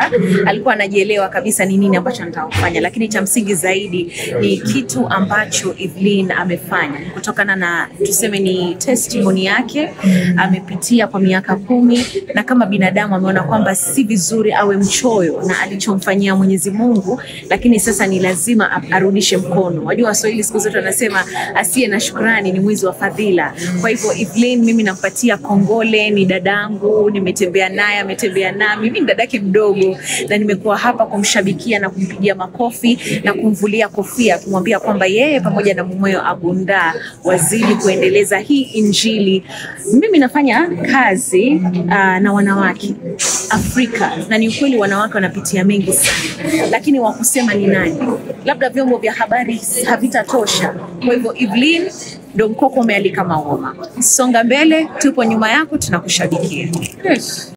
alikuwa anajielewa kabisa ni nini ambacho anataka kufanya, lakini cha msingi zaidi ni kitu ambacho Evelyn amefanya kutokana na tuseme ni testimony yake, amepitia kwa miaka kumi na kama binadamu ameona kwamba si vizuri awe mchoyo na alichomfanyia Mwenyezi Mungu, lakini sasa ni lazima a- arudishe mkono. Wajua Waswahili siku zote wanasema asiye na shukrani ni mwizi wa fadhila. Kwa hivyo Evelyn, mimi nampatia kongole, ni dadangu, nimetembea naye, ametembea nami, mimi ni dadake mdogo, na nimekuwa hapa kumshabikia na kumpigia makofi na kumvulia kofia, kumwambia kwamba yeye pamoja na mumewe Abunda wazidi kuendeleza hii Injili. Mimi nafanya kazi uh, na wanawake Afrika, na ni ukweli wanawake wanapitia mengi sana, lakini wa kusema ni nani? Labda vyombo vya habari havitatosha. Kwa hivyo Evelyn ndo mkoko umealika maua. Songa mbele, tupo nyuma yako, tunakushabikia. Yes.